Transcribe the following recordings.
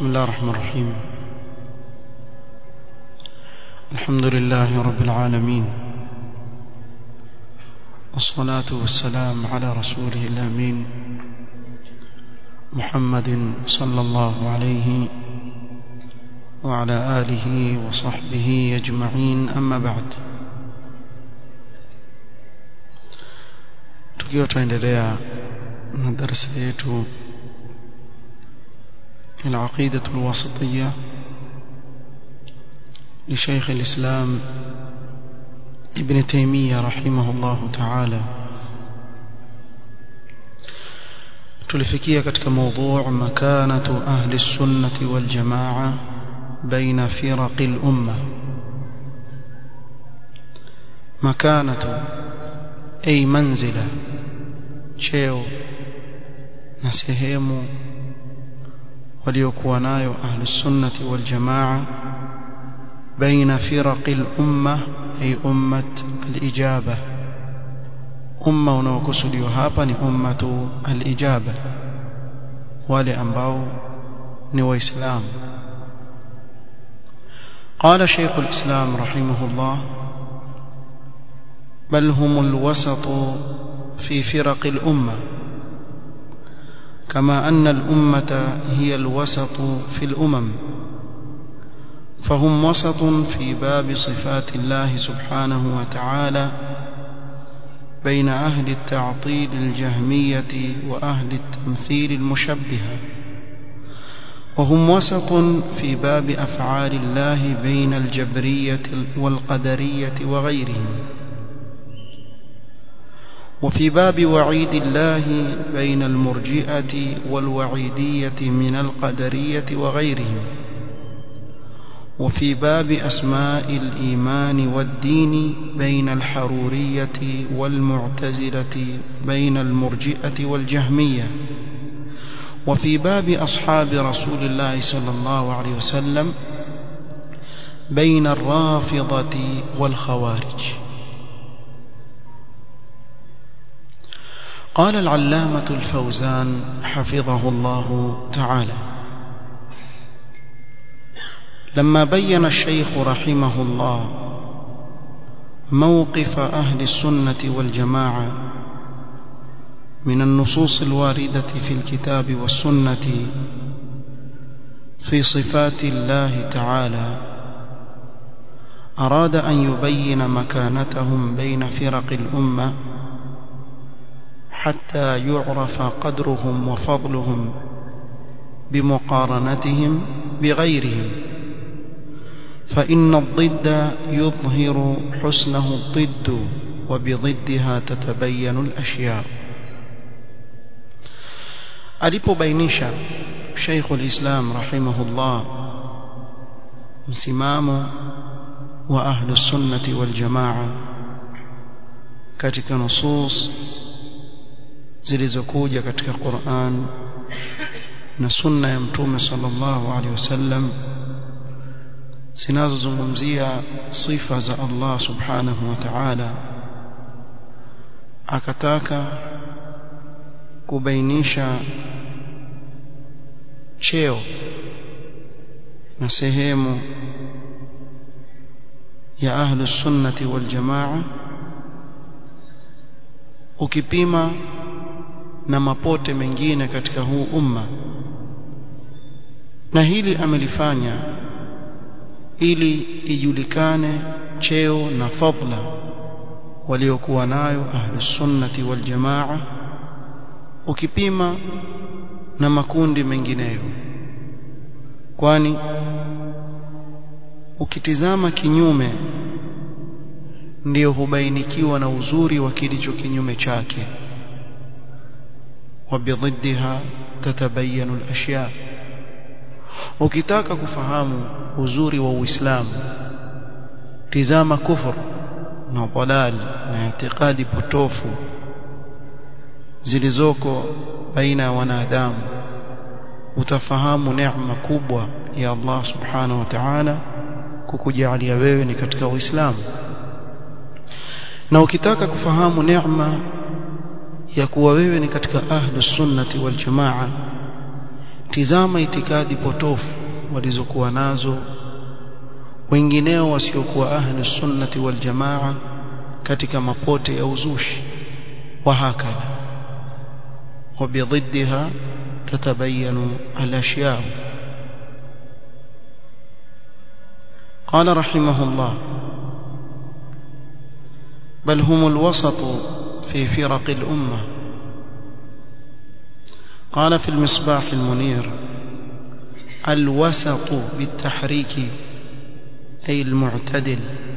بسم الله الرحمن الرحيم الحمد لله رب العالمين والصلاة والسلام على رسوله الأمين محمد صلى الله عليه وعلى آله وصحبه أجمعين أما بعد tukiwa tunaendelea na darasa yetu العقيدة الواسطية لشيخ الإسلام ابن تيمية رحمه الله تعالى tulifikia katika موضوع مكانة أهل السنة والجماعة بين فرق الأمة مكانة أي منزلة cheo na sehemu waliokuwa nayo ahli sunnati wal jamaa baina firaqi al umma ay ummat al ijaba umma unaokusudiwa hapa ni ummatu al ijaba wale ambao ni waislamu قال شيخ الإسلام رحمه الله بل هم الوسط في فرق الأمة كما أن الأمة هي الوسط في الأمم فهم وسط في باب صفات الله سبحانه وتعالى بين أهل التعطيل الجهمية وأهل التمثيل المشبهة وهم وسط في باب أفعال الله بين الجبرية والقدرية وغيرهم وفي باب وعيد الله بين المرجئة والوعيدية من القدرية وغيرهم وفي باب أسماء الإيمان والدين بين الحرورية والمعتزلة بين المرجئة والجهمية وفي باب أصحاب رسول الله صلى الله عليه وسلم بين الرافضة والخوارج قال العلامة الفوزان حفظه الله تعالى لما بين الشيخ رحمه الله موقف أهل السنة والجماعة من النصوص الواردة في الكتاب والسنة في صفات الله تعالى أراد أن يبين مكانتهم بين فرق الأمة حتى يعرف قدرهم وفضلهم بمقارنتهم بغيرهم فإن الضد يظهر حسنه الضد وبضدها تتبين الأشياء alipobainisha Sheikh al-Islam rahimahullah msimamo wa ahlu sunnati wal jamaa katika nusus zilizokuja katika Qur'an na sunna ya mtume sallallahu alaihi wasallam zinazozungumzia sifa za Allah subhanahu wa ta'ala akataka kubainisha cheo na sehemu ya ahlu sunnati wal jamaa ukipima na mapote mengine katika huu umma na hili amelifanya ili ijulikane cheo na fadla waliokuwa nayo ahlus sunnati wal jamaa ukipima na makundi mengineyo kwani ukitizama kinyume ndiyo hubainikiwa na uzuri wa kilicho kinyume chake وبضدها تتبين الأشياء ukitaka kufahamu uzuri wa Uislamu tizama kufur na dalal na itikadi potofu zilizoko baina ya wanadamu utafahamu neema kubwa ya Allah subhanahu wa ta'ala kukujalia wewe ni katika Uislamu na ukitaka kufahamu neema ya kuwa wewe ni katika ahlus sunnati wal jamaa tizama itikadi potofu walizokuwa nazo wengineo wasiokuwa ahli sunnati wal jamaa katika mapote ya uzushi wa hakadha وبضدها تتبين الأشياء قال رحمه الله بل هم الوسط في فرق الأمة قال في المصباح المنير الوسط بالتحريك أي المعتدل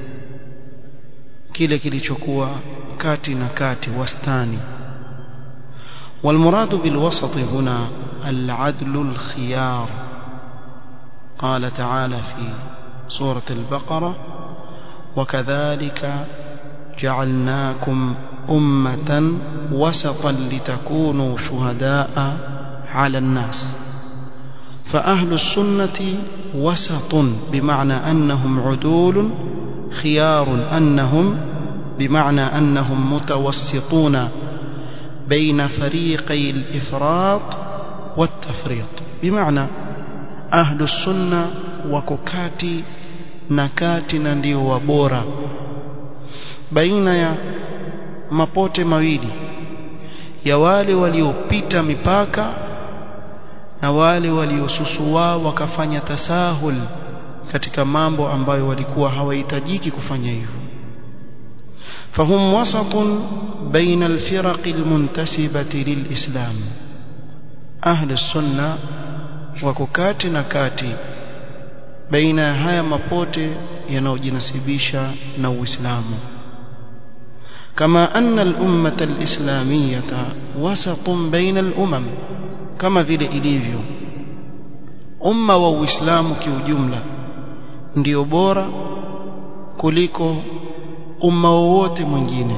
kile kilichokuwa kati na kati wastani والمراد بالوسط هنا العدل الخيار قال تعالى في سورة البقرة وكذلك جعلناكم أمة وسطا لتكونوا شهداء على الناس فأهل السنة وسط بمعنى أنهم عدول خيار أنهم بمعنى أنهم متوسطون بين فريقي الإفراط والتفريط بمعنى أهل السنة وككاتي نكاتي ndio wabora baina ya mapote mawili ya wale waliopita mipaka na wale waliosusua wakafanya tasahul katika mambo ambayo walikuwa hawahitajiki kufanya hivyo فهم وسط بين الفرق المنتسبة للإسلام أهل السنة وككات نكاتي بين هيا مبوتي ينوجنسبيشا نو إسلام كما أن الأمة الإسلامية وسط بين الأمم كما في إليفيو أمة وإسلام كيوجملة ndio bora kuliko umma wowote mwingine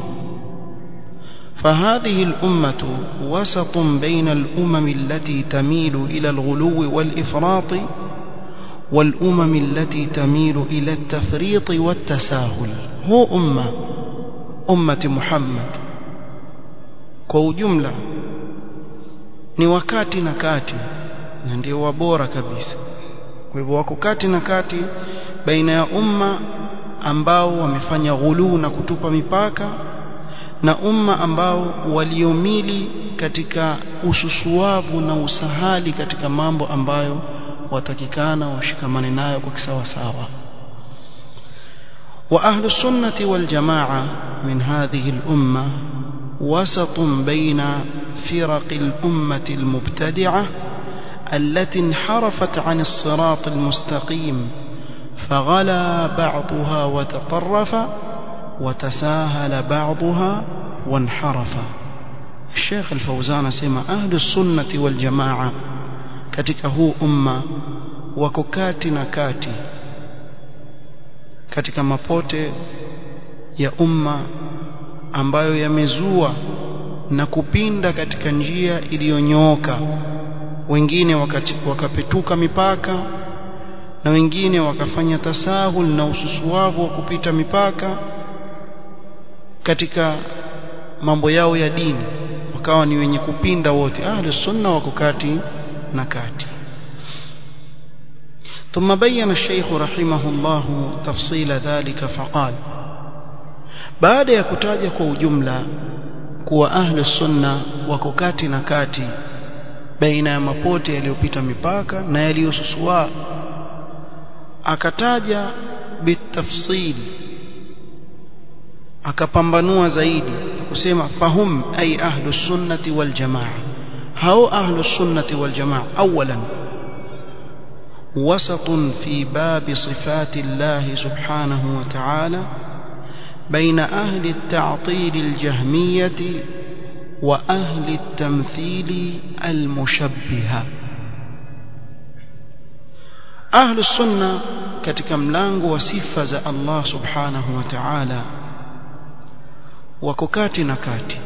فهذه الأمة وسط بين الأمم التي تميل إلى الغلو والإفراط والأمم التي تميل إلى التفريط والتساهل هو أمة أمة محمد kwa ujumla ni wakati na kati na ndio wabora kabisa kwa hivyo wako kati na kati baina ya umma ambao wamefanya ghuluu na kutupa mipaka na umma ambao waliomili katika ususuavu na usahali katika mambo ambayo watakikana washikamane nayo kwa kisawa sawa wa ahlu sunnati wal jamaa min hadhihi al umma وسط بين فرق الأمة المبتدعة التي انحرفت عن الصراط المستقيم فغلا بعضها وتطرف وتساهل بعضها وانحرف الشيخ الفوزان سمع أهل السنة والجماعة katika huu umma wako kati na kati katika mapote ya umma ambayo yamezua na kupinda katika njia iliyonyooka wengine wakati, wakapetuka mipaka na wengine wakafanya tasahul na ususuavu wa kupita mipaka katika mambo yao ya dini wakawa ni wenye kupinda wote ahli sunna wako kati na kati ثم بين الشيخ رحمه الله تفصيل ذلك فقال baada ya kutaja kwa ujumla kuwa ahli sunna wako kati na kati baina ya mapote yaliyopita mipaka na yaliyosusua akataja bitafsil akapambanua zaidi kusema fahum ay ahlu sunnati wal jamaa hao ahlu sunnati wal jamaa awalan وسط في باب صفات الله سبحانه وتعالى بين أهل التعطيل الجهمية وأهل التمثيل المشبهة أهل السنة katika mlango wa sifa za Allah subhanahu wa ta'ala wako kati na kati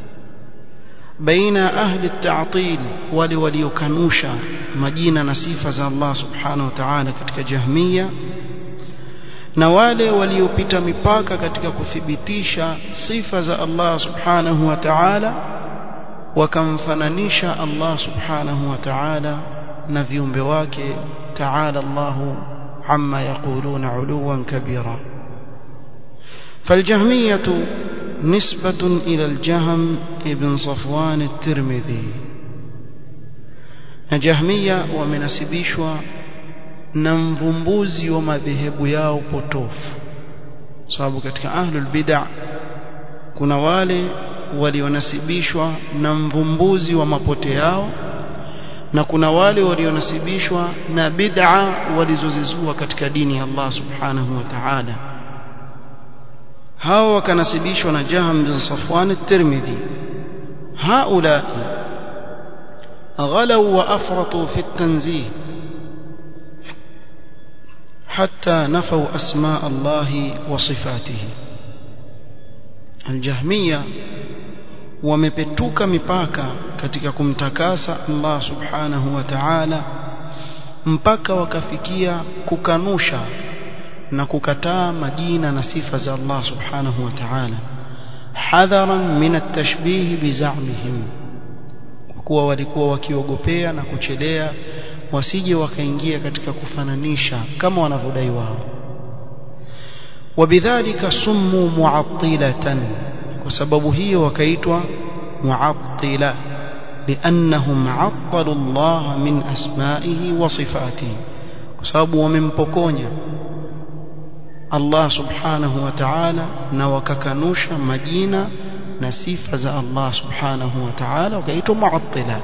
baina ahli at-ta'til wale waliokanusha majina na sifa za Allah subhanahu wa ta'ala katika jahmiya na wale waliopita mipaka katika kuthibitisha sifa za Allah subhanahu wa ta'ala wakamfananisha Allah subhanahu wa ta'ala na viumbe wake ta'ala Allahu amma yaquluna uluwan kabira فالجهمية نسبة إلى الجهم ابن صفوان الترمذي نجهمية ومنسبيشوا نمفمبوزي ومذهب yao potofu sababu katika ahlul bid'ah kuna wale walionasibishwa na mvumbuzi wa mapote yao na kuna wale walionasibishwa na bid'a walizozizua katika dini ya Allah subhanahu wa ta'ala hao wakanasibishwa na Jaham bin Safwan at-Tirmidhi haula غلوا وافرطوا في التنزيه حتى نفوا اسماء الله وصفاته الجهميه wamepetuka mipaka katika kumtakasa Allah subhanahu wa ta'ala mpaka wakafikia kukanusha na kukataa majina na sifa za Allah subhanahu wa ta'ala hadharan min at-tashbih bizamihim kuwa walikuwa wakiogopea na kuchelea wasije wakaingia katika kufananisha kama wanavyodai wao wabidhalika summu mu'attilatan kwa sababu hiyo wakaitwa mu'attila لانهم عطلوا الله من اسمائه وصفاته kwa sababu wamempokonya Allah subhanahu wa ta'ala na wakakanusha majina na sifa za Allah subhanahu wa ta'ala wakaitwa mu'attila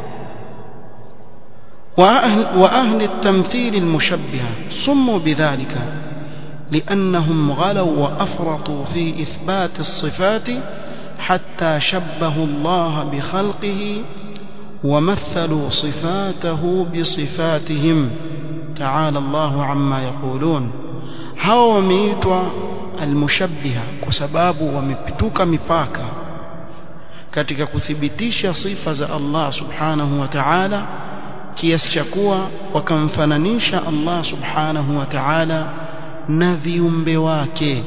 وأهل, وأهل التمثيل المشبهة سموا بذلك لأنهم غلوا وأفرطوا في إثبات الصفات حتى شبهوا الله بخلقه ومثلوا صفاته بصفاتهم تعالى الله عما يقولون هاو wameitwa almushabbiha kwa sababu wamepituka mipaka katika kuthibitisha sifa za Allah subhanahu wa ta'ala kiasi cha kuwa wakamfananisha Allah subhanahu wa ta'ala na viumbe wake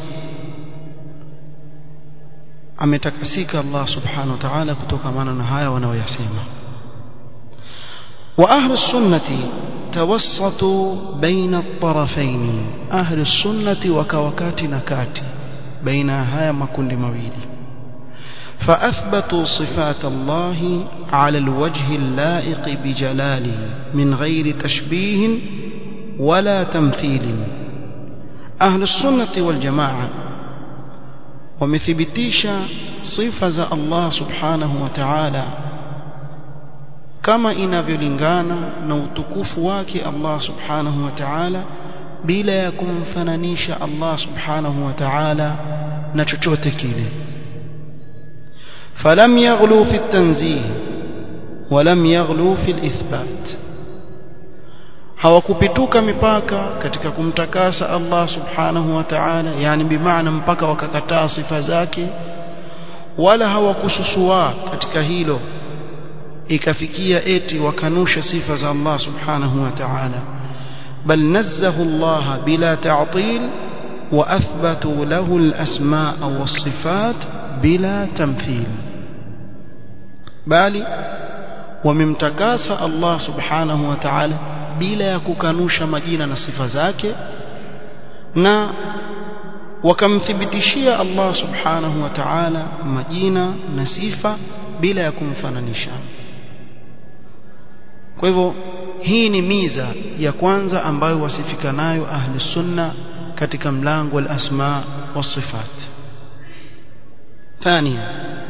ametakasika Allah subhanahu wa ta'ala kutokamana na haya wanaoyasema wa ahli sunnati tawassatu baina at-tarafayn ahli sunnati wakawakati na kati baina haya makundi mawili فأثبتوا صفات الله على الوجه اللائق بجلاله من غير تشبيه ولا تمثيل أهل السنة والجماعة ومثبتيش صفة الله سبحانه وتعالى كما inavyolingana na utukufu wake Allah subhanahu wa ta'ala bila ya kumfananisha Allah subhanahu wa ta'ala na chochote kile فلم يغلوا في التنزيه ولم يغلوا في الإثبات hawakupituka mipaka katika kumtakasa Allah subhanahu wa ta'ala yani bimaana mpaka wakakataa sifa zake wala hawakususua katika hilo ikafikia eti wakanusha sifa za Allah subhanahu wa ta'ala bal nazzahu Allah bila ta'til wa athbatu lahu al-asma' was-sifat bila tamthil bali wamemtakasa Allah subhanahu wa ta'ala bila ya kukanusha majina na sifa zake na wakamthibitishia Allah subhanahu wa ta'ala majina na sifa bila ya kumfananisha kwa hivyo hii ni miza ya kwanza ambayo wasifika nayo ahli sunna katika mlango wa asma wa sifat ثانيا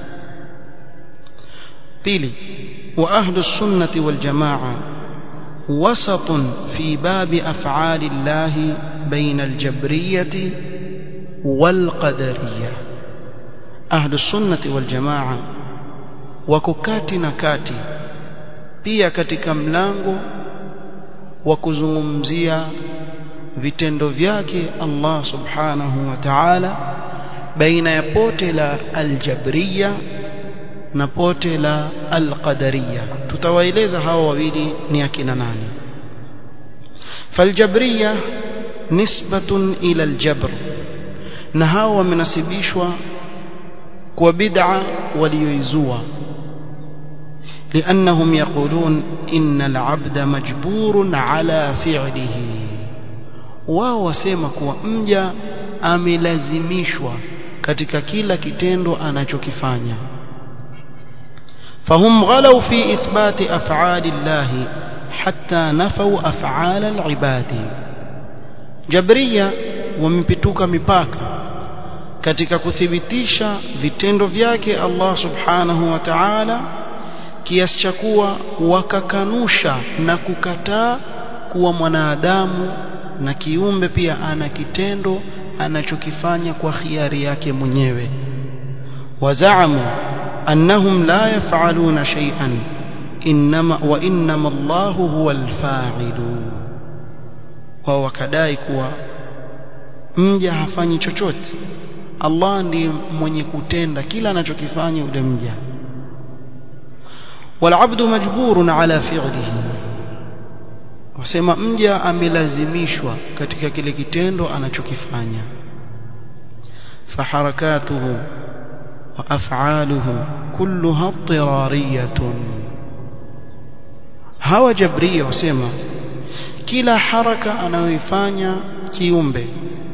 بيلي وأهل السنة والجماعة وسط في باب أفعال الله بين الجبرية والقدرية أهل السنة والجماعة وككاتي نكاتي pia katika mlango wa kuzungumzia vitendo vyake Allah subhanahu wa ta'ala baina ya pote la aljabriya na pote la alqadariya tutawaeleza hawa wawili ni akina nani faljabriya nisbatun ila aljabr na hawa wamenasibishwa kwa bid'a walioizua لأنهم يقولون إن العبد مجبور على فعله wao wasema kuwa mja amelazimishwa katika kila kitendo anachokifanya فهم غلوا في إثبات أفعال الله حتى نفوا أفعال العباد جبرية ومبتوك مباكا katika kuthibitisha vitendo vyake Allah subhanahu wa ta'ala kiasi cha kuwa wakakanusha na kukataa kuwa mwanadamu na kiumbe pia ana kitendo anachokifanya kwa khiari yake mwenyewe wazaamu annahum la yaf'aluna shay'an inma wa inma Allahu huwa al-fa'ilu wao wakadai kuwa mja hafanyi chochote Allah ndiye mwenye kutenda kila anachokifanya yule mja والعبد مجبور على فعله wasema mja amelazimishwa katika kile kitendo anachokifanya faharakatuhu wa af'aluhu kulluha tirariyatun hawa jabria wasema kila haraka anayoifanya kiumbe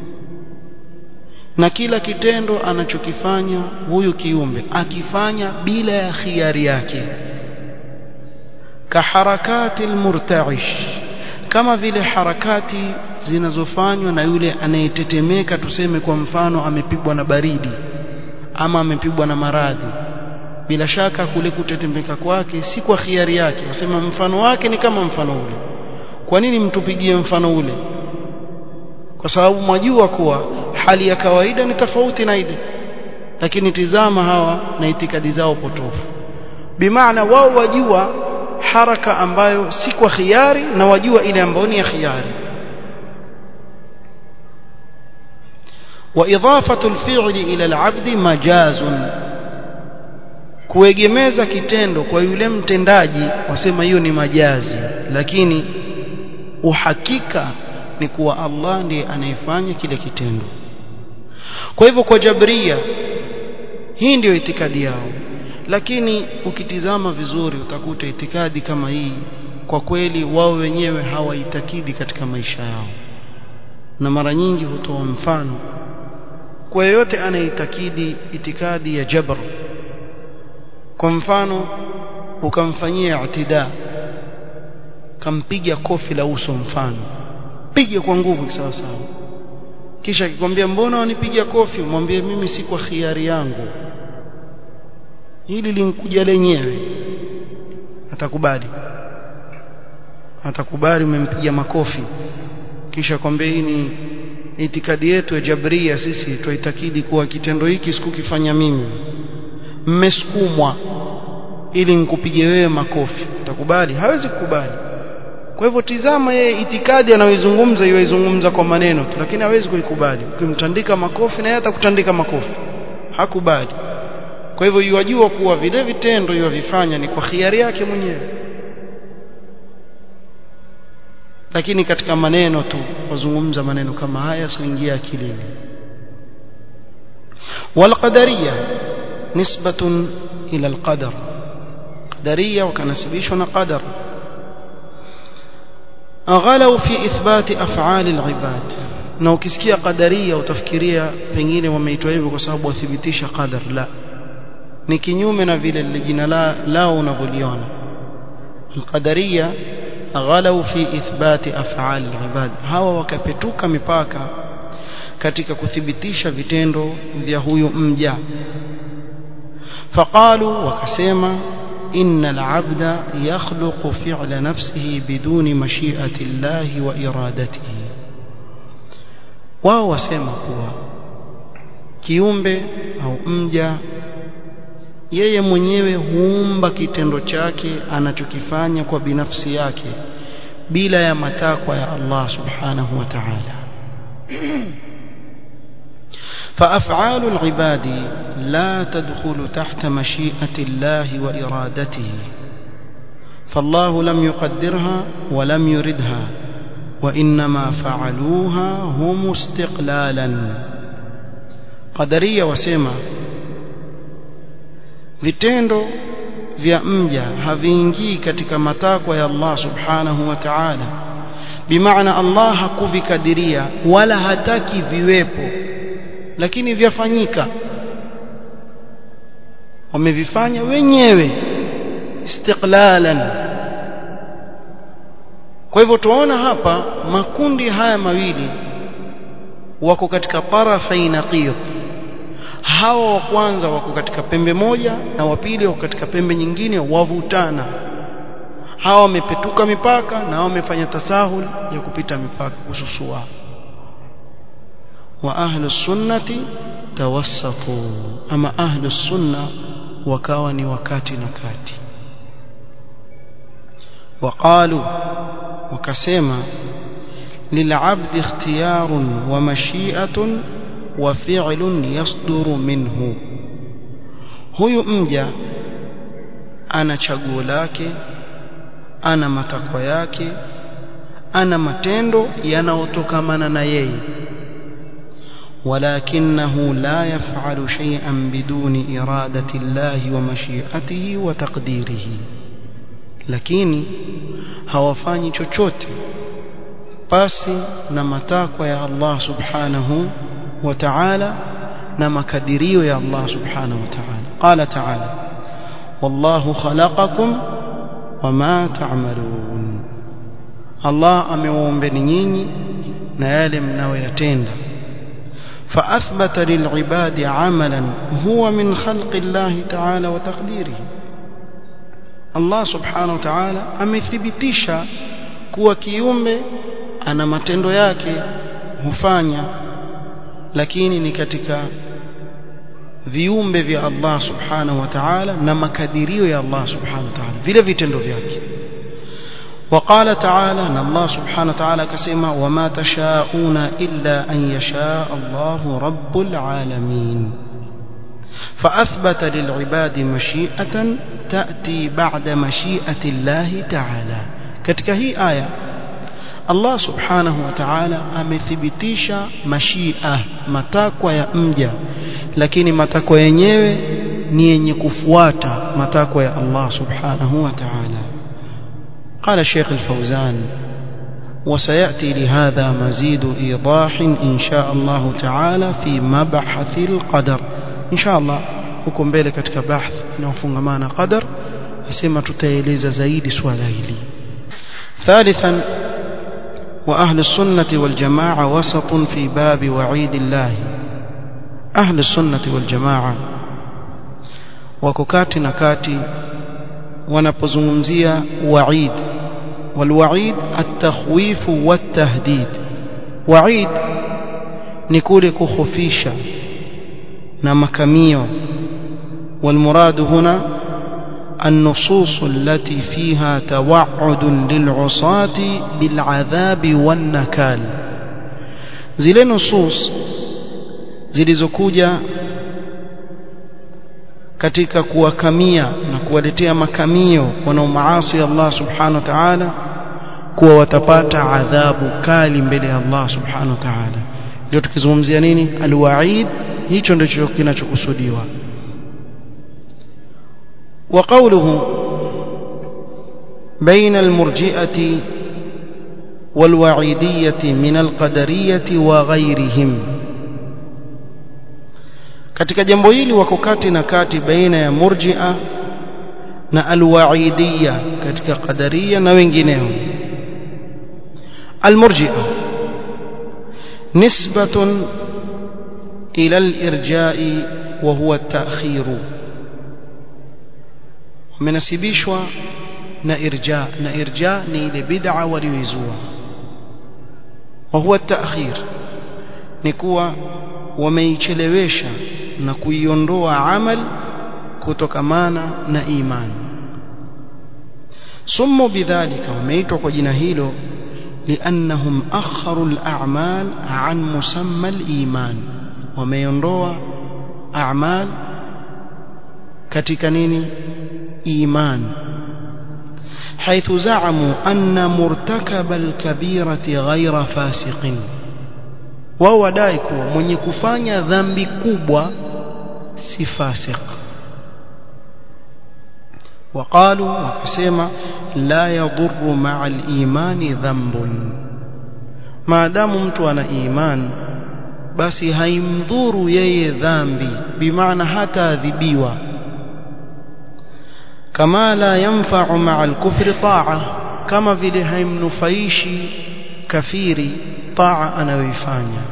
na kila kitendo anachokifanya huyu kiumbe akifanya bila ya khiari yake kaharakati almurta'ish kama vile harakati zinazofanywa na yule anayetetemeka tuseme kwa mfano amepigwa na baridi ama amepigwa na maradhi bila shaka kule kutetemeka kwake si kwa khiari yake wasema mfano wake ni kama mfano ule kwa nini mtupigie mfano ule kwa sababu mwajua kuwa hali ya kawaida ni tofauti na ile lakini tizama hawa na itikadi zao potofu bimaana wao wajua haraka ambayo si kwa khiari na wajua ile ambayo ni ya khiari وإضافة الفعل إلى العبد مجاز kuegemeza kitendo kwa yule mtendaji wasema hiyo ni majazi lakini uhakika ni kuwa Allah ndiye anayefanya kile kitendo kwa hivyo kwa jabria hii ndiyo itikadi yao lakini ukitizama vizuri utakuta itikadi kama hii kwa kweli wao wenyewe hawaitakidi katika maisha yao na mara nyingi hutoa mfano kwa yeyote anaitakidi itikadi ya jabr kwa mfano ukamfanyia itida kampiga kofi la uso mfano pige kwa nguvu sawa sawa kisha akikwambia mbona wanipiga kofi mwambie mimi si kwa khiari yangu hili linkuja lenyewe atakubali atakubali umempiga makofi kisha kwambia hii ni itikadi yetu ya jabria sisi tuitakidi kuwa kitendo hiki sikukifanya mimi mmesukumwa ili nikupige wewe makofi utakubali hawezi kukubali kwa hivyo tizama yeye itikadi anayoizungumza iwaizungumza kwa maneno tu lakini hawezi kuikubali ukimtandika makofi na yeye atakutandika makofi hakubali kwa hivyo yuwajua kuwa vile vitendo yuwavifanya ni kwa khiari yake mwenyewe lakini katika maneno tu wazungumza maneno kama haya sioingia akilini والقدريه نسبه الى القدر قدريه وكنسبيشوا قدر غلوا في اثبات افعال العباد na ukisikia qadaria utafikiria pengine wameitwa hivyo kwa sababu wathibitisha qadar la ni kinyume na vile lile jina la lao unavyoliona alqadaria ghalau fi ithbati af'al alibad hawa wakapetuka mipaka katika kuthibitisha vitendo vya huyu mja faqalu wakasema إن العبد يخلق فعل نفسه بدون مشيئة الله وإرادته wao wasema kuwa kiumbe au mja yeye mwenyewe huumba kitendo chake anachokifanya kwa binafsi yake bila ya matakwa ya Allah subhanahu wa ta'ala فأفعال العباد لا تدخل تحت مشيئة الله وإرادته فالله لم يقدرها ولم يردها وإنما فعلوها هم استقلالا قدرية وسيما vitendo vya mja haviingii katika matakwa ya Allah subhanahu wa ta'ala bimaana Allah hakuvikadiria wala hataki viwepo lakini vyafanyika wamevifanya wenyewe istiqlalan kwa hivyo tuona hapa makundi haya mawili wako katika tarafai naqid hawa wa kwanza wako katika pembe moja na wa pili wako katika pembe nyingine wavutana hawa wamepetuka mipaka na hawa wamefanya tasahul ya kupita mipaka kususua wa ahlu sunnati tawassatu ama ahlu sunna wakawa ni wakati na kati وقالوا وكسما للعبد اختيار ومشيئة وفعل يصدر منه huyu mja ana chaguo lake ana matakwa yake ana matendo yanayotokamana na yeye ولكنه لا يفعل شيئا بدون إرادة الله ومشيئته وتقديره lakini hawafanyi chochote pasi na matakwa ya Allah subhanahu wa ta'ala na makadirio ya Allah subhanahu wa ta'ala qala ta'ala wallahu khalaqakum wama ta'malun Allah amewaumbeni nyinyi na yale mnayoyatenda فأثبت للعباد عملا هو من خلق الله تعالى وتقديره Allah subhanahu wa ta'ala amethibitisha kuwa kiumbe ana matendo yake hufanya lakini ni katika viumbe vya Allah subhanahu wa ta'ala na makadirio ya Allah subhanahu wa ta'ala vile vitendo vyake وقال تعالى ان الله سبحانه وتعالى كسما وما تشاءون الا ان يشاء الله رب العالمين فأثبت للعباد مشيئة تأتي بعد مشيئة الله تعالى katika hii aya Allah subhanahu wa ta'ala amethibitisha mashia matakwa ya mja lakini matakwa yenyewe ni yenye kufuata matakwa ya Allah subhanahu wa ta'ala قال الشيخ الفوزان وسيأتي لهذا مزيد إيضاح إن شاء الله تعالى في مبحث القدر إن شاء الله huko mbele katika bahth inayofungamana qadar nasema tutaeleza zaidi swala hili ثالثا وأهل السنة والجماعة وسط في باب وعيد الله أهل السنة والجماعة وككات نكاتي wanapozungumzia waid walwaid at-takhwif wat-tahdid waid ni kule kukhofisha na makamio والمراد هنا النصوص التي فيها توعد للعصاة بالعذاب والنكال zile nusus zilizokuja katika kuwakamia na kuwaletea makamio wanaomaasi Allah subhanahu wa ta'ala kuwa watapata adhabu kali mbele ya Allah subhanahu wa ta'ala ndio tukizungumzia nini alwaid hicho ndicho kinachokusudiwa وقوله بين المرجئة والوعيدية من القدرية وغيرهم katika jambo hili wako kati na kati baina ya murji'a na alwaidiyya katika qadariya na wengineo almurji'a nisbatun ila alirja'i wa huwa at-ta'khir wamenasibishwa na irja na irja ni ile bid'a walioizua wa huwa at-ta'khir ni kuwa wameichelewesha na kuiondoa amal kutokamana na imani sumu bidhalika wameitwa kwa jina hilo liannahum akharu al-a'mal an musamma al-iman wameondoa a'mal katika nini iman حيث زعموا أن مرتكب الكبيرة غير فاسق wao wadai kuwa mwenye kufanya dhambi kubwa si fasik وقالوا وكسما لا يضر مع الإيمان ذنب ما دام mtu ana iman basi haimdhuru yeye dhambi bimaana hata adhibiwa kama la yanfa'u ma'a al-kufri ta'a kama vile haimnufaishi kafiri ta'a anayoifanya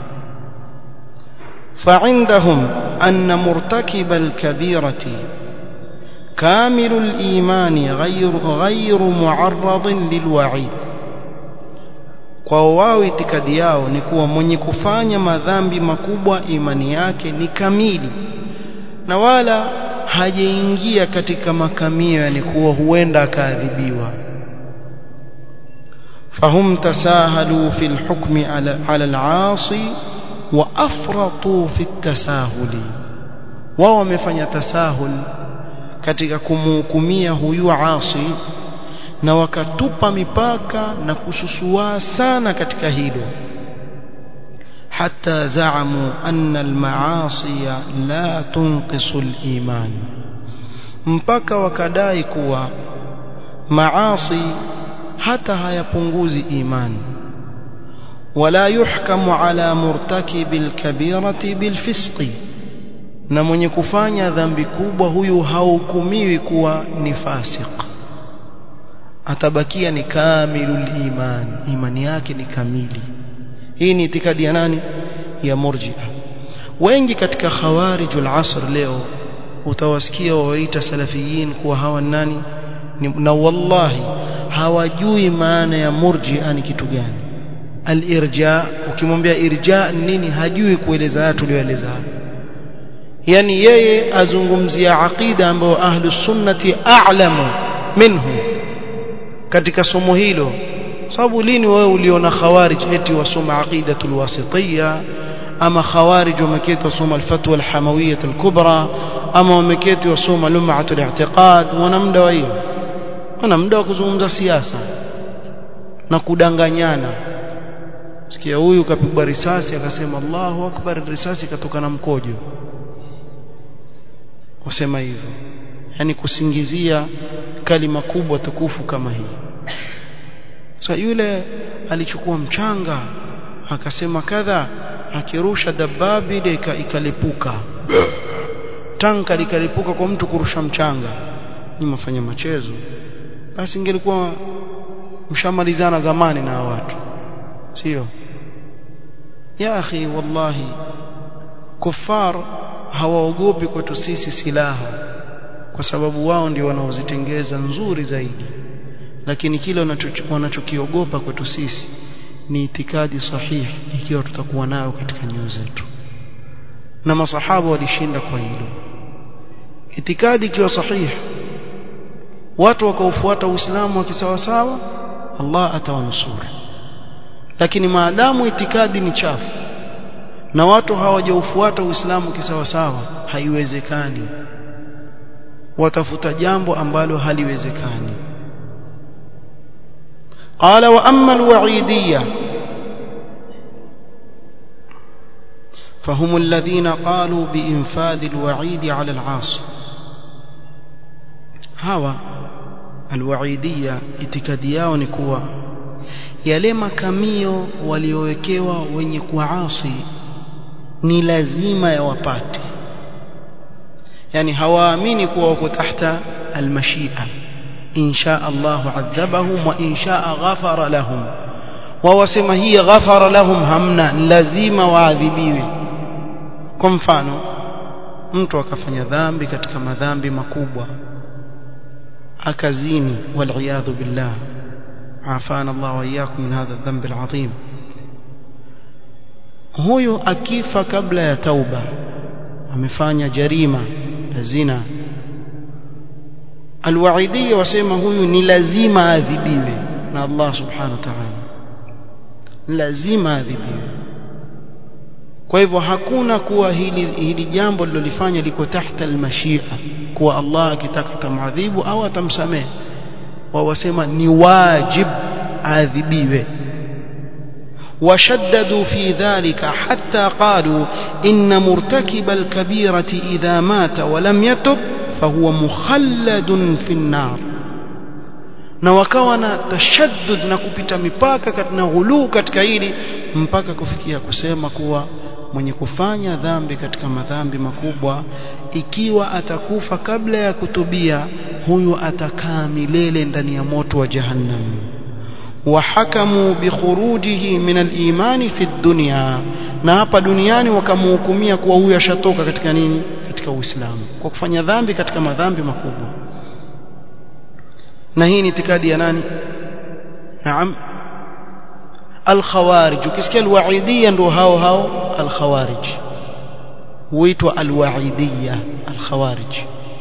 فعندهم أن مرتكب الكبيرة كامل الإيمان غير غير معرض للوعيد kwa wao itikadi yao ni kuwa mwenye kufanya madhambi makubwa imani yake ni kamili na wala hajaingia katika makamio yani kuwa huenda akaadhibiwa fahum tasahalu fi lhukmi ala, ala alasi wa afratu fi tasahuli wao wamefanya tasahul katika kumhukumia huyu asi na wakatupa mipaka na kususua sana katika hilo حتى زعموا أن المعاصي لا تنقص الإيمان mpaka wakadai kuwa maasi hata hayapunguzi imani wala yuhkamu ala murtakibi alkabirati bilfisqi na mwenye kufanya dhambi kubwa huyu hahukumiwi kuwa ni fasik atabakia ni kamilul iman imani yake ni kamili hii ni itikadi ya nani ya murji'a wengi katika khawarijul asr leo utawasikia wawaita salafiyin kuwa hawa nani na wallahi hawajui maana ya murji'a ni kitu gani al-irja ukimwambia irja nini hajui kueleza haya tulioeleza yani yeye azungumzia aqida ambayo ahlus sunnati a'lamu minhu katika somo hilo sababu lini wewe uliona khawarij eti wasoma aqidatul wasitiyya ama khawarij wameketi wasoma alfatwa alhamawiyya alkubra ama wameketi wasoma lum'atul i'tiqad wana muda wa hiyo wana muda wa kuzungumza siasa na kudanganyana sikia huyu kapigwa risasi akasema Allahu akbar risasi katoka na mkojo wasema hivyo yani kusingizia kalima kubwa tukufu kama hii so yule alichukua mchanga akasema kadha akirusha dababi ile ikalipuka tanka likalipuka kwa mtu kurusha mchanga ni mafanya machezo basi ingelikuwa mshamalizana zamani na watu sio ya akhi wallahi kufar hawaogopi kwetu sisi silaha kwa sababu wao ndio wanaozitengeza nzuri zaidi lakini kile wanachokiogopa kwetu sisi ni itikadi sahihi ikiwa tutakuwa nayo katika nyoyo zetu na masahaba walishinda kwa hilo itikadi ikiwa sahihi watu wakaufuata uislamu wa kisawasawa Allah atawanusuru lakini maadamu itikadi ni chafu na watu hawajaufuata uislamu kisawasawa haiwezekani watafuta jambo ambalo haliwezekani قال وأما الوعيدية فهم الذين قالوا بإنفاذ الوعيد على العاصي هوا الوعيدية itikadiao ni kuwa yale makamio waliowekewa wenye kuasi ni lazima yawapate yani hawaamini kuwa wako tahta almashia إن شاء الله عذبهم وإن شاء غفر لهم ووسم هي غفر لهم همنا لازم waadhibiwe kwa mfano mtu akafanya dhambi katika madhambi makubwa akazini waliyadhu billah afana Allah wa iyyakum min hadha dhanbi alazim huyo akifa kabla ya tauba amefanya jarima la zina alwaidiyya wasema huyu ni lazima adhibiwe na Allah subhanahu wa ta'ala lazima adhibiwe kwa hivyo hakuna kuwa hili hili jambo lilolifanya liko tahta almashia kuwa Allah akitaka tamadhibu au atamsamehe wao wasema ni wajib adhibiwe وشددوا في ذلك حتى قالوا إن مرتكب الكبيرة إذا مات ولم يتب fahuwa mukhalladun fi an-nar na wakawa na tashaddud na kupita mipaka na ghuluu katika hili mpaka kufikia kusema kuwa mwenye kufanya dhambi katika madhambi makubwa ikiwa atakufa kabla ya kutubia huyu atakaa milele ndani ya moto wa jahannam wahakamu bikhurujihi min al-imani fi dunya na hapa duniani wakamhukumia kuwa huyu ashatoka katika nini katika uislamu kwa kufanya dhambi katika madhambi makubwa na hii ni itikadi ya nani naam al-khawarij ukisikia al-wa'idiyya ndio hao hao al-khawarij huitwa al-wa'idiyya al-khawarij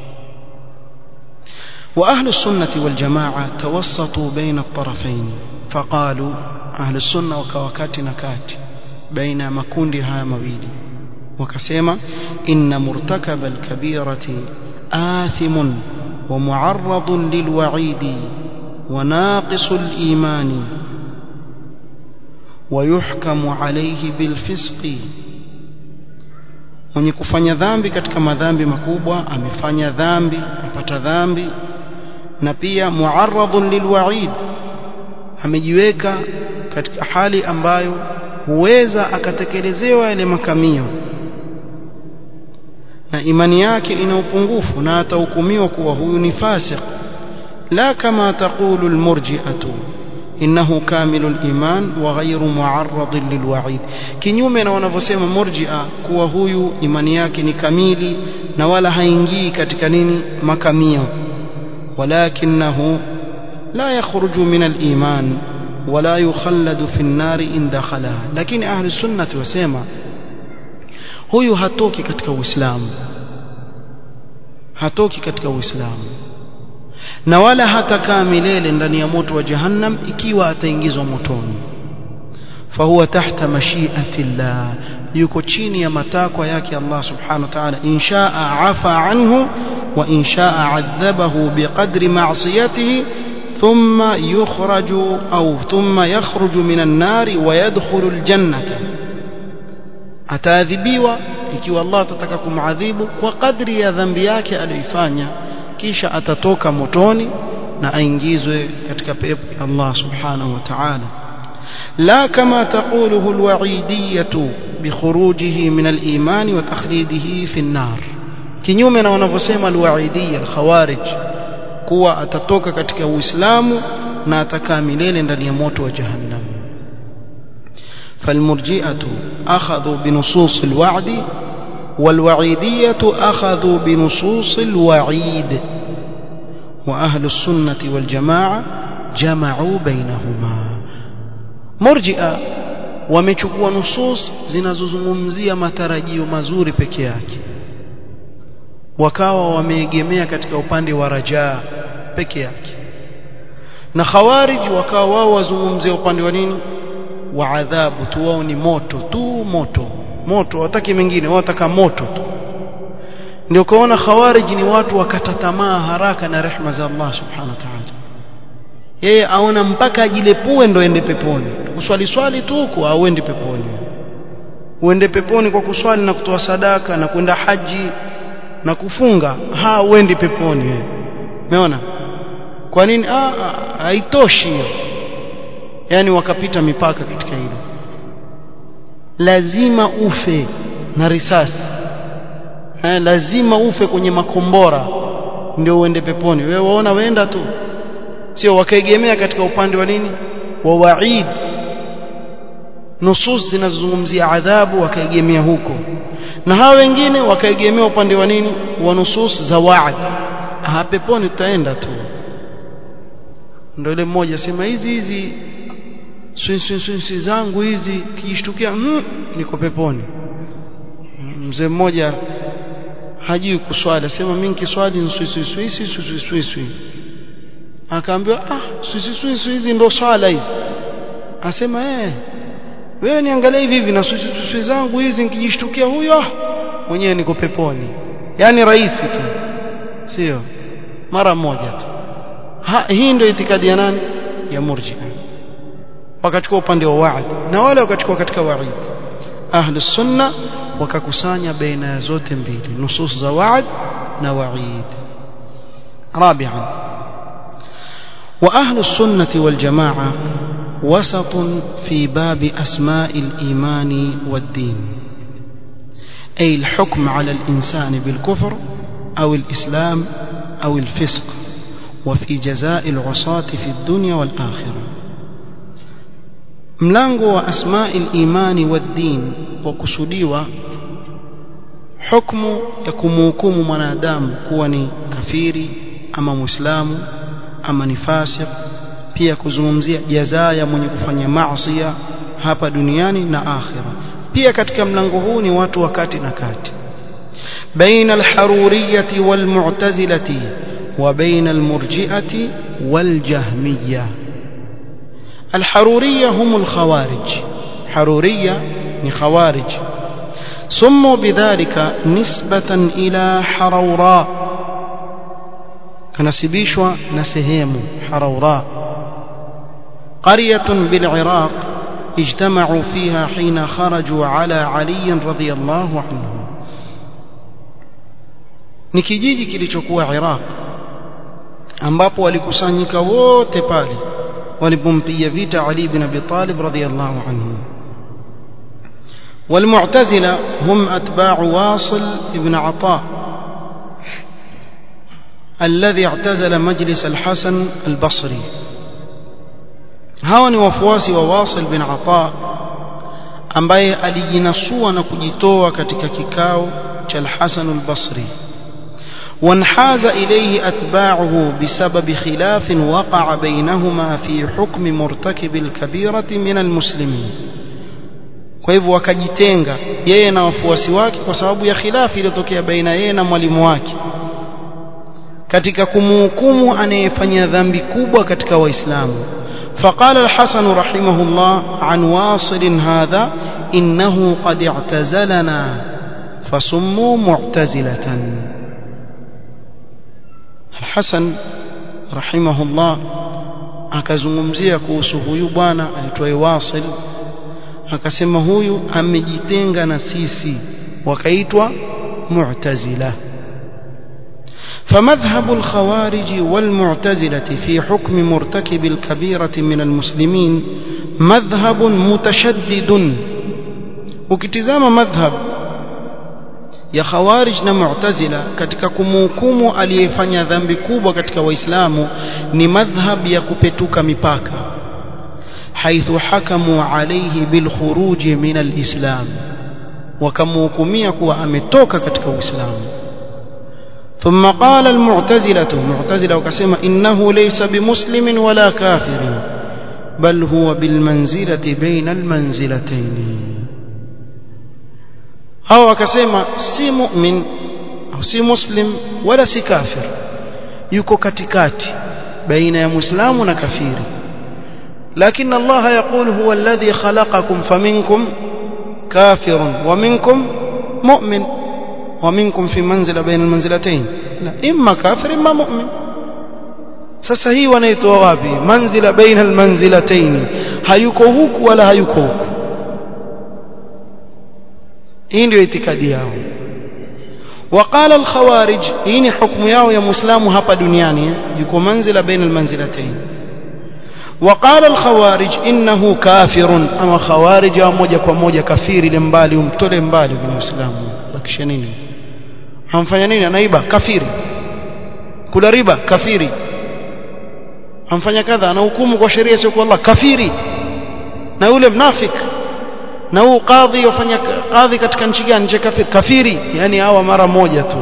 وأهل السنة والجماعة توسطوا بين الطرفين فقالوا أهل السنة وكوكات نكات بين مكوندي ها مويلي وكسيما إن مرتكب الكبيرة آثم ومعرض للوعيد وناقص الإيمان ويحكم عليه بالفسق mwenye kufanya dhambi katika madhambi makubwa amefanya dhambi apata dhambi na pia muarradun lilwaid amejiweka katika hali ambayo huweza akatekelezewa yale makamio na imani yake ina upungufu na atahukumiwa kuwa huyu ni fasiq la kama taqulu almurji'atu innahu kamilul iman wa ghayru mu'arrad lilwa'id kinyume na wanavyosema murji'a kuwa huyu imani yake ni kamili na wala haingii katika nini makamio walakinahu la yakhruju min al-iman wala yukhalladu fi an-nar in dakhalaha lakini ahli sunnati wasema huyu hatoki katika uislamu hatoki katika uislamu na wala hatakaa milele ndani ya moto wa jahannam ikiwa ataingizwa motoni fahuwa tahta mashiati llah yuko chini ya matakwa yake Allah subhanahu wa ta'ala inshaa afa anhu wa inshaa adhabahu biqadri ma'siyatihi thumma yukhraju au thumma yakhruju minan nari wa yadkhulu aljannata ataadhibiwa ikiwa Allah atataka kumadhibu kwa kadri ya dhambi yake aliyoifanya kisha atatoka motoni na aingizwe katika pepo ya Allah subhanahu wa ta'ala la kama taquluhu alwa'idiyatu bikhurujihi min aliman wa takhlidihi fi an-nar kinyume na wanavyosema alwa'idiyya alkhawarij kuwa atatoka katika uislamu na atakaa milele ndani ya moto wa jahannam فالمرجئة أخذوا بنصوص الوعد والوعيدية أخذوا بنصوص الوعيد وأهل السنة والجماعة جمعوا بينهما مرجئة wamechukua nusus zinazozungumzia matarajio mazuri peke yake wakawa wameegemea katika upande wa rajaa peke yake na khawarij wakawa wao wazungumzia upande wa nini wa adhabu tu wao ni moto tu moto moto wataki mengine wao wataka moto tu ndio kaona khawarij ni watu wakata tamaa haraka na rehma za Allah subhanahu wa ta'ala yeye aona mpaka ajilepue ndo ende peponi kuswali swali tu huko au ende peponi uende peponi kwa kuswali na kutoa sadaka na kwenda haji na kufunga ha uendi peponi wewe umeona kwa nini ah haitoshi hiyo yani wakapita mipaka katika hilo lazima ufe na risasi eh, lazima ufe kwenye makombora ndio uende peponi wewe waona wenda tu sio wakaegemea katika upande wa nini wa waid nusus zinazozungumzia adhabu wakaegemea huko na hawa wengine wakaegemea upande wa nini wa nusus za waad ah peponi tutaenda tu ndio ile mmoja sema hizi hizi swinsi zangu hizi kijishtukia mm, niko peponi mzee mmoja hajui kuswali asema mimi nikiswali nswiswiswiswiswiswiswi akaambiwa ah swiswiswiswi hizi ndo swala hizi asema eh wewe niangalie hivi hivi na swiswiswiswi zangu hizi nikijishtukia huyo mwenyewe niko peponi yani rahisi tu sio mara moja tu ha, hii ndio itikadi ya nani ya murji'a wakachukua upande wa waad na wale wakachukua katika waid ahlus sunna wakakusanya baina ya zote mbili nusus za waad na waid رابعا وأهل السنة والجماعة وسط في باب أسماء الإيمان والدين أي الحكم على الإنسان بالكفر أو الإسلام أو الفسق وفي جزاء العصاة في الدنيا والآخرة mlango wa asma'i al-imani wad-din wakusudiwa hukumu ya kumhukumu mwanadamu kuwa ni kafiri ama muislamu ama ni fasik pia kuzungumzia jazaa ya mwenye kufanya maasi hapa duniani na akhira pia katika mlango huu ni watu wakati na kati baina al-haruriyyah wal-mu'tazilah wa baina al-murji'ah wal-jahmiyyah الحرورية هم الخوارج حرورية خوارج سموا بذلك نسبة إلى حروراء كنسبيشوا نسهيم حروراء قرية بالعراق اجتمعوا فيها حين خرجوا على علي رضي الله عنه ni kijiji kilichokuwa Iraq ambapo walikusanyika wote pale walipompiga vita Ali ibn Abi Talib radhiyallahu anhu والمعتزلة هم أتباع واصل ابن عطاء الذي اعتزل مجلس الحسن البصري hawa ni wafuasi wa Wasil bin Ata ambaye alijinasua na kujitoa katika kikao cha Al-Hasan al-Basri وانحاز إليه أتباعه بسبب خلاف وقع بينهما في حكم مرتكب الكبيرة من المسلمين kwa hivyo wakajitenga yeye na wafuasi wake kwa sababu ya khilafi iliyotokea baina yeye na mwalimu wake katika kumhukumu anayefanya dhambi kubwa katika waislamu فقال الحسن رحمه الله عن واصل هذا إنه قد اعتزلنا فسموا معتزلة الحسن رحمه الله akazungumzia kuhusu huyu bwana aitwaye Wasil akasema huyu amejitenga na sisi wakaitwa Mu'tazila فمذهب الخوارج والمعتزلة في حكم مرتكب الكبيرة من المسلمين مذهب متشدد وكتزام مذهب ya khawarij na mu'tazila katika kumhukumu aliyefanya dhambi kubwa katika waislamu ni madhhab ya kupetuka mipaka haithu hakamu alayhi bil khuruj min al-islam wakamhukumia kuwa ametoka katika uislamu ثم قال المعتزلة معتزلة وكسم إنه ليس بمسلم ولا كافر بل هو بالمنزلة بين المنزلتين hao wakasema si mu'min au si muslim wala si kafir yuko katikati baina ya muislamu na kafiri lakini Allah يقول هو الذي خلقكم فمنكم كافر ومنكم مؤمن ومنكم في منزلة بين المنزلتين لا إما كافر إما مؤمن sasa hii wanaitoa wapi manzila baina almanzilatayn hayuko huku wala hayuko huku hii ndio itikadi yao وقال الخوارج hii ni hukumu yao ya muislamu hapa duniani yuko manzila baina almanzilatayn وقال الخوارج انه كافر اما خوارج moja kwa moja kafiri ile mbali umtole mbali kwenye uislamu bakisha nini hamfanya nini anaiba kafiri kula riba kafiri hamfanya kadha ana hukumu kwa sheria sio kwa Allah kafiri na yule mnafik na huu kadhi wafanya kadhi katika nchi gani nchi kafiri kafiri yani hawa mara moja tu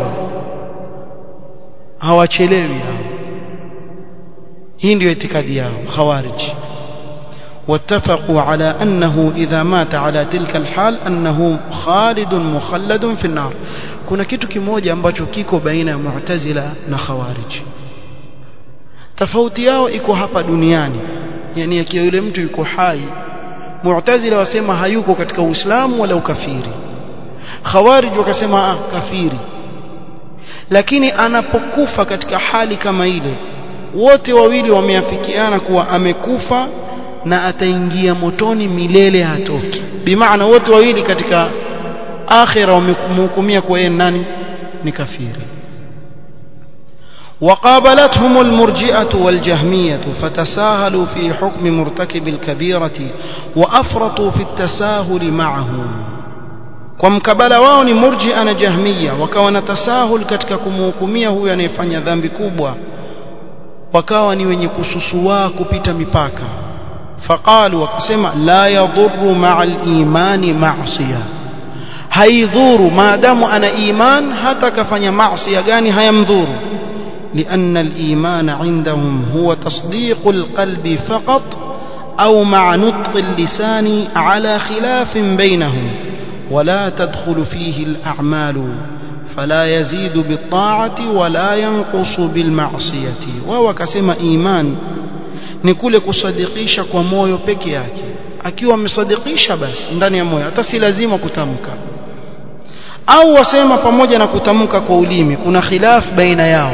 hawachelewi hao hii ndio itikadi yao khawarij واتفقوا على أنه إذا مات على تلك الحال أنه خالد مخلد في النار kuna kitu kimoja ambacho kiko baina ya mu'tazila na khawarij tofauti yao iko hapa duniani yani akiwa yule mtu yuko hai mu'tazila wasema hayuko katika uislamu wala ukafiri khawarij wakasema ah kafiri lakini anapokufa katika hali kama ile wote wawili wameafikiana kuwa amekufa na ataingia motoni milele hatoki bimaana wote wawili katika akhira wamemhukumia kwa yeye nani ni kafiri وقابلتهم المرجئة والجهمية فتساهلوا في حكم مرتكب الكبيرة وأفرطوا في التساهل معه kwa mkabala wao ni murjia na jahmiya wakawa na tasahul katika kumhukumia huyu anayefanya dhambi kubwa wakawa ni wenye kususua kupita mipaka faqalu wakasema la yadhurru ma'a al-imani ma'siya haidhuru maadamu ana iman hata kafanya maasiya gani hayamdhuru لأن الإيمان عندهم هو تصديق القلب فقط أو مع نطق اللسان على خلاف بينهم ولا تدخل فيه الأعمال فلا يزيد بالطاعة ولا ينقص بالمعصية وهو كسم إيمان نقول كصدقيش كمويو peke yake akiwa amesadikisha basi ndani ya moyo hata si lazima kutamka au wasema pamoja na kutamka kwa ulimi kuna khilaf baina yao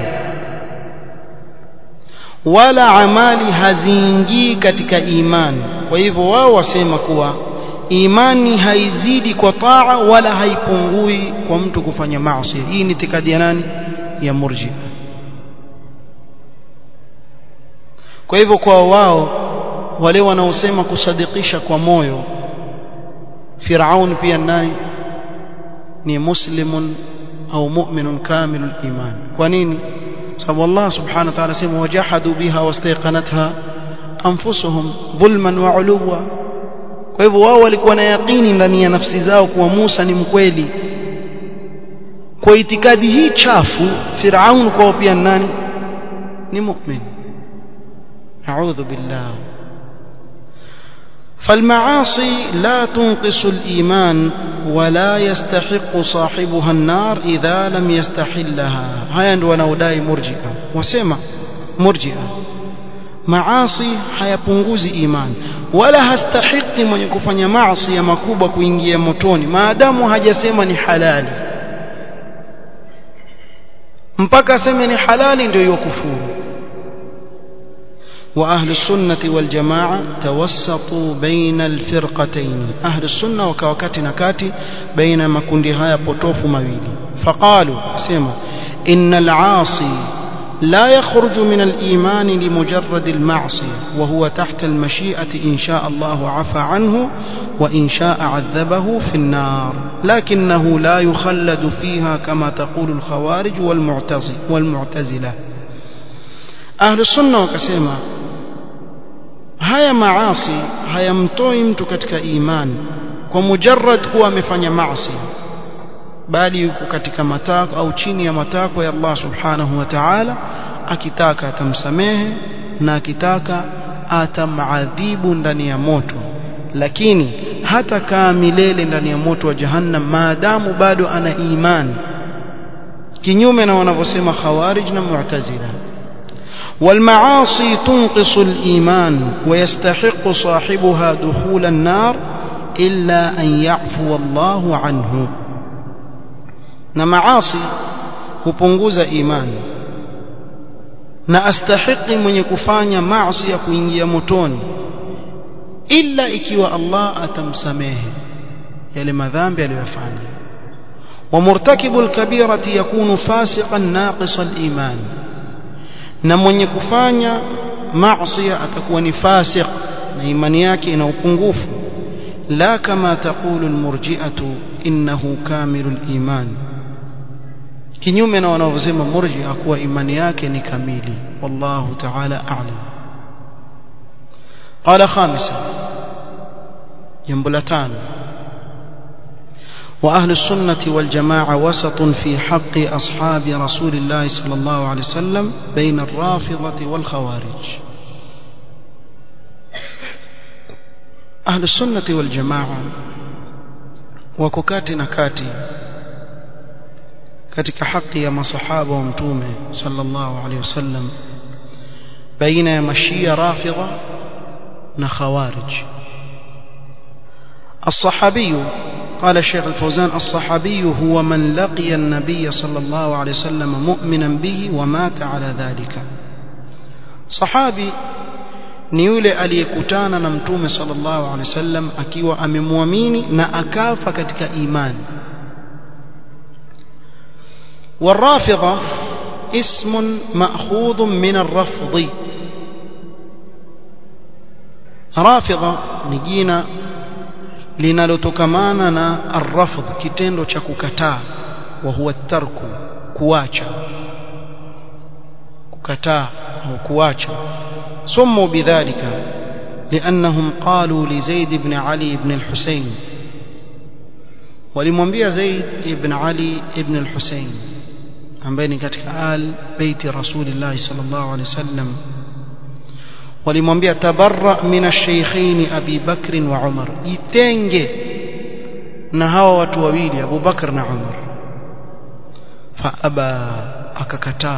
wala amali haziingii katika imani kwa hivyo wao wasema kuwa imani haizidi kwa taa wala haipungui kwa mtu kufanya maasi hii ni itikadi ya nani ya murji kwa hivyo kwa wao wale wanaosema kusadikisha kwa moyo Firaun pia nani ni muslimun au mu'minun kamilul iman kwa nini sababu Allah subhanahu wa ta'ala sema wajahadu biha wastayqanatha anfusuhum dhulman wa uluwa kwa hivyo wao walikuwa na yaqini ndani ya nafsi zao kuwa Musa ni mkweli kwa itikadi hii chafu Firaun kwao pia nani ni mu'min a'udhu billah فالمعاصي لا تنقص الإيمان ولا يستحق صاحبها النار إذا لم يستحلها هيا wanaodai murji'a wasema murji'a maasi hayapunguzi imani wala hastahiki mwenye kufanya maasi ya makubwa kuingia motoni maadamu hajasema ni halali mpaka aseme ni halali ndio hiyo kufuru وأهل السنة والجماعة توسطوا بين الفرقتين أهل السنة وكوكات نكاتي بين ما كندها يبطوف مويلي فقالوا سيما إن العاصي لا يخرج من الإيمان لمجرد المعصية وهو تحت المشيئة إن شاء الله عفى عنه وإن شاء عذبه في النار لكنه لا يخلد فيها كما تقول الخوارج والمعتزلة أهل السنة وكسيما haya maasi hayamtoi mtu katika imani kwa mujarrad kuwa amefanya maasi bali yuko katika matako au chini ya matako ya Allah subhanahu wa ta'ala akitaka atamsamehe na akitaka atamadhibu ndani ya moto lakini hata kaa milele ndani ya moto wa jahannam maadamu bado ana imani kinyume na wanavyosema khawarij na mu'tazila والمعاصي تنقص الإيمان ويستحق صاحبها دخول النار إلا أن يعفو الله عنه na maasi hupunguza imani na astahiki mwenye kufanya maasi ya kuingia motoni ila ikiwa Allah atamsamehe yale madhambi aliyofanya wa murtakibu alkabirati yakunu fasiqan naqisa aliman na mwenye kufanya maasi atakuwa ni fasiq na imani yake ina upungufu la kama taqulu almurji'atu innahu kamilul iman kinyume na wanavyosema murji'a kuwa imani yake ni kamili wallahu ta'ala a'lam qala khamisa jambo la tano وأهل السنة والجماعة وسط في حق أصحاب رسول الله صلى الله عليه وسلم بين الرافضة والخوارج أهل السنة والجماعة وككات نكاتي katika haki ya masahaba wa mtume sallallahu alaihi wasallam baina ya mashia rafidha na khawarij الصحابي قال الشيخ الفوزان الصحابي هو من لقي النبي صلى الله عليه وسلم مؤمنا به ومات على ذلك صحابي ni yule aliyekutana na mtume sallallahu alaihi wasallam akiwa amemwamini na akafa katika imani والرافضة اسم مأخوذ من الرفض رافضة نجينا linalotokamana na arrafdh kitendo cha kukataa wa huwa tarku kuacha kukataa au kuacha sumu bidhalika لأنهم قالوا لزيد بن علي بن الحسين ولمwambia زيد بن علي بن الحسين ambaye ni katika al baiti rasulillah sallallahu alaihi wasallam walimwambia tabarra min ash-shaykhain Abi Bakr wa Umar jitenge na hawa watu wawili Abu Bakr na Umar fa aba akakataa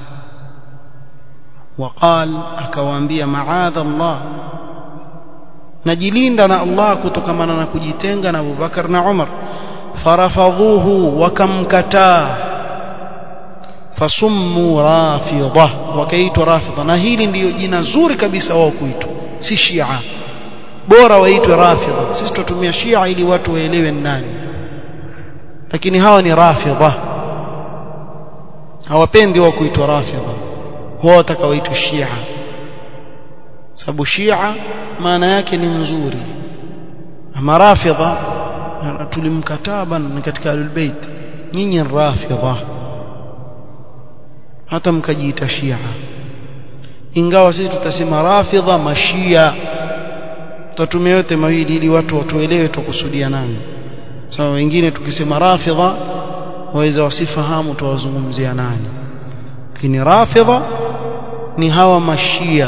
وقال akawaambia maadha Allah najilinda na Allah kutokamana na kujitenga na Abu Bakar na Umar farafadhuhu wakamkataa fasummu rafidha wakaitwa rafidha na hili ndiyo jina zuri kabisa wao kuitwa si shia bora waitwe rafidha sisi tutumia shia ili watu waelewe nani lakini hawa ni rafidha hawapendi wao kuitwa rafidha wao watakaoitwa shia sababu shia maana yake ni nzuri ama rafidha tulimkataa bana ni katika ahlulbeit nyinyi rafidha hata mkajiita shia ingawa sisi tutasema rafidha mashia tutatumia yote mawili ili watu watuelewe tukusudia nani sawa so, wengine tukisema rafidha waweza wasifahamu tuwazungumzia nani lakini rafidha ni hawa mashia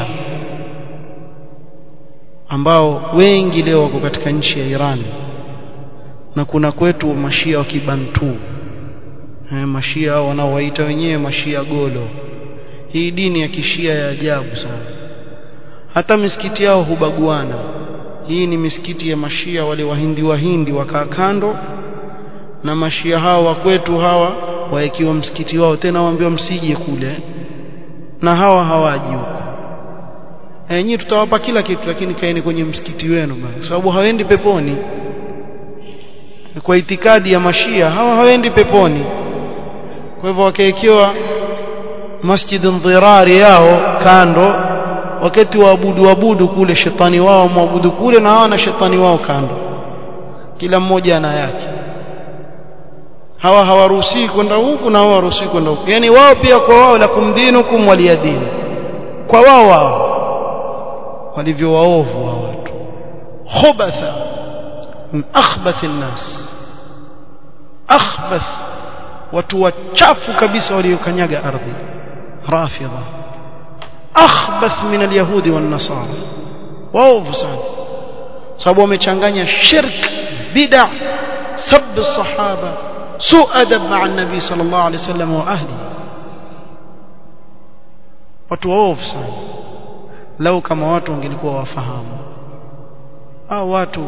ambao wengi leo wako katika nchi ya Iran na kuna kwetu mashia wa kibantu eh, mashia wanaowaita wenyewe mashia golo hii dini ya kishia ya ajabu sana hata misikiti yao hubaguana hii ni misikiti ya mashia wale wahindi wahindi wakaa kando na mashia hao wa kwetu hawa waekiwa msikiti wao tena waambiwa msije kule na hawa hawaji huko e, nyinyi tutawapa kila kitu lakini kaeni kwenye msikiti wenu bana sababu hawendi peponi kwa itikadi ya mashia hawa hawendi peponi kwa hivyo wakaekewa masjid dhirari yao kando wakati waabudu waabudu kule shetani wao mwabudu kule na hawa na shetani wao kando kila mmoja ana yake hawa hawaruhusi kwenda huku na hawa hawaruhusi kwenda huku yani wao pia kwa wao la kumdinukum waliyadini kwa wao wao walivyo waovu wa watu khubatha min akhbath an-nas akhbath watu wachafu kabisa waliokanyaga ardhi rafidha akhbath min al-yahudi wan-nasara waovu sana sababu wamechanganya shirk bid'a sab as-sahaba سوء أدب مع النبي صلى الله عليه وسلم وأهله watu waovu sana lau kama watu wangelikuwa wafahamu au watu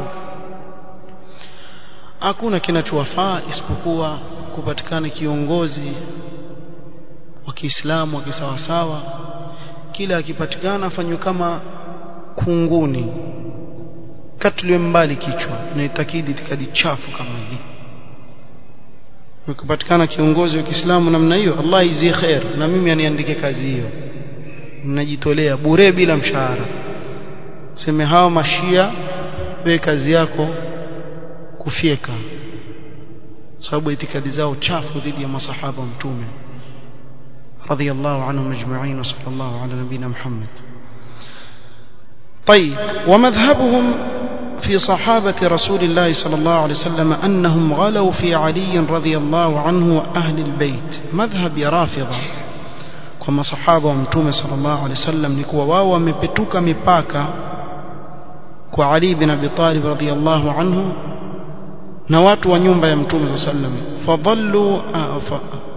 hakuna kinachowafaa isipokuwa kupatikana kiongozi wa Kiislamu wa kisawasawa kila akipatikana afanywe kama kunguni katuliwe mbali kichwa na itakidi itikadi chafu kama hii ukipatikana kiongozi wa Kiislamu namna hiyo Allah izie khair na mimi aniandike kazi hiyo mnajitolea bure bila mshahara seme hawa mashia we kazi yako kufyeka sababu itikadi zao chafu dhidi ya masahaba wa mtume radiyallahu anhum ajma'in wa sallallahu ala nabina Muhammad طيب ومذهبهم في صحابة رسول الله صلى الله عليه وسلم أنهم غلوا في علي رضي الله عنه وأهل البيت مذهب رافضة كما صحابة ومتومة صلى الله عليه وسلم لكوا واو مبتوك مباكا وعلي بن أبي طالب رضي الله عنه نوات ونيوم يمتومة صلى الله عليه وسلم فضلوا ف...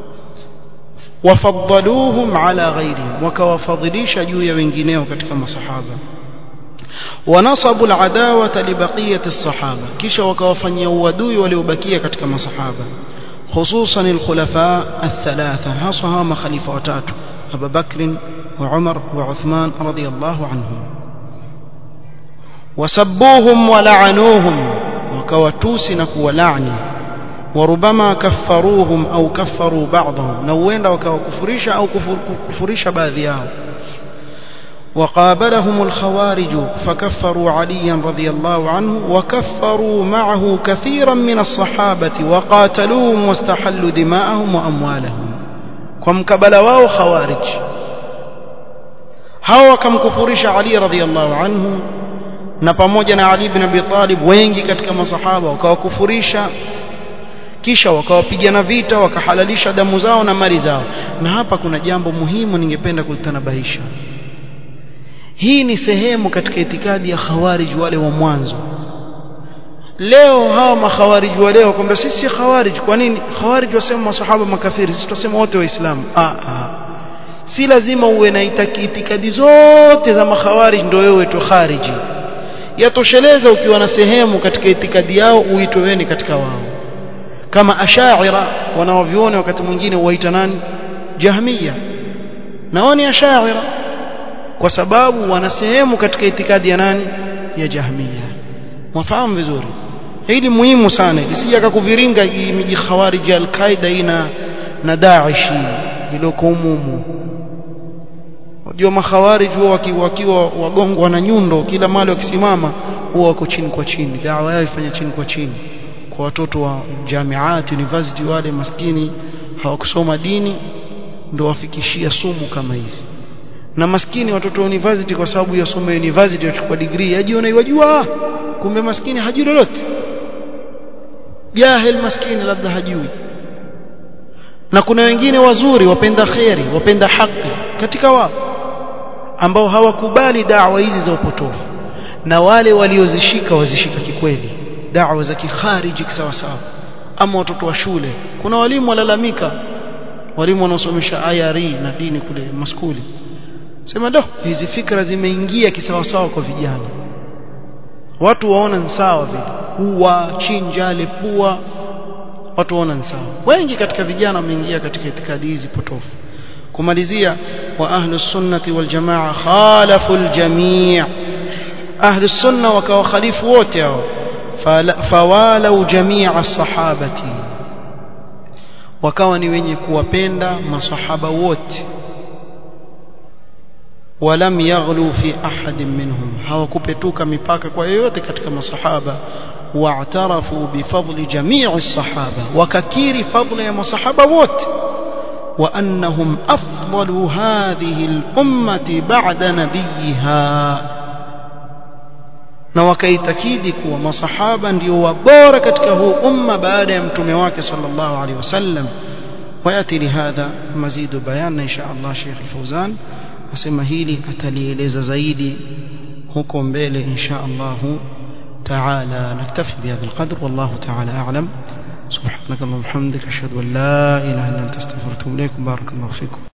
وفضلوهم على غيرهم وكوفضليش جويا وينجينيو كتكما صحابة ونصبوا العداوة لبقية الصحابة كيش وكوفنيا ودوي وليبكية كتكما صحابة خصوصا الخلفاء الثلاثة هصها خليفة وتاتو أبا بكر وعمر وعثمان رضي الله عنهم وسبوهم ولعنوهم وكوتوسنك ولعني وربما كفروهم أو كفروا بعضهم نوين وكفريش أو كفريش باذياه وقابلهم الخوارج فكفروا عليا رضي الله عنه وكفروا معه كثيرا من الصحابة وقاتلوهم واستحلوا دماءهم وأموالهم ومكبل واو خوارج هاو كم كفرش علي رضي الله عنه na pamoja na Ali ibn Abi Talib wengi katika masahaba wakawakufurisha kisha wakawapigana vita wakahalalisha damu zao na mali zao na hapa kuna jambo muhimu ningependa kulitanabahisha hii ni sehemu katika itikadi ya khawarij wale wa mwanzo leo hawa makhawarij wa leo kwamba sisi si khawarij kwa nini khawarij wasema masahaba makafiri sisi tunasema wote waislamu ah ah si lazima uwe na itikadi zote za makhawarij ndio wewe tu khariji yatosheleza ukiwa na sehemu katika itikadi yao uitwe wewe katika wao kama ashaira wanaoviona wakati mwingine huwaita nani jahmiya nao ni ashaira kwa sababu wana sehemu katika itikadi ya nani ya jahmiya mwafahamu vizuri hili muhimu sana isije akakuviringa miji khawarij al-qaida ina na Daesh iliyoko umumu Wajua makhawarij huwa wakiwa, wakiwa wagongwa na nyundo kila mali wakisimama huwa wako chini kwa chini dawa yao ifanya chini kwa chini kwa watoto wa jamiat university wale maskini hawakusoma dini ndio wafikishia sumu kama hizi na maskini watoto wa university kwa sababu ya somo university wachukua degree ajiona yajua kumbe maskini hajui lolote jahil maskini labda hajui na kuna wengine wazuri wapenda kheri wapenda haki katika wao ambao hawakubali da'wa hizi za upotofu na wale waliozishika wazishika kikweli da'wa za kikhariji sawa sawa ama watoto wa shule kuna walimu walalamika walimu wanaosomesha IRE na dini kule maskuli sema do hizi fikra zimeingia kisawasawa kwa vijana watu waona ni sawa vile huwa chinja lepua watu waona ni sawa wengi katika vijana wameingia katika itikadi hizi potofu kumalizia wa ahlus sunnati wal jamaa khalafu al jamii ahlus sunna wakawa khalifu wote hao fawalau jamii as-sahabati wakawa ni wenye kuwapenda masahaba wote ولم يغلوا في أحد منهم hawakupetuka mipaka kwa yoyote katika masahaba واعترفوا بفضل جميع الصحابة وككير فضل يا مصحابة ووت وأنهم أفضل هذه الأمة بعد نبيها na wakaitakidi kuwa masahaba ndio wabora katika huu umma baada ya mtume wake sallallahu alaihi wasallam wayati lihadha mazidu bayan insha Allah Sheikh Fauzan asema hili atalieleza zaidi huko mbele insha Allah تعالى نكتفي بهذا القدر والله تعالى أعلم سبحانك اللهم وبحمدك أشهد أن لا إله إلا أنت استغفرك وأتوب إليك بارك الله فيكم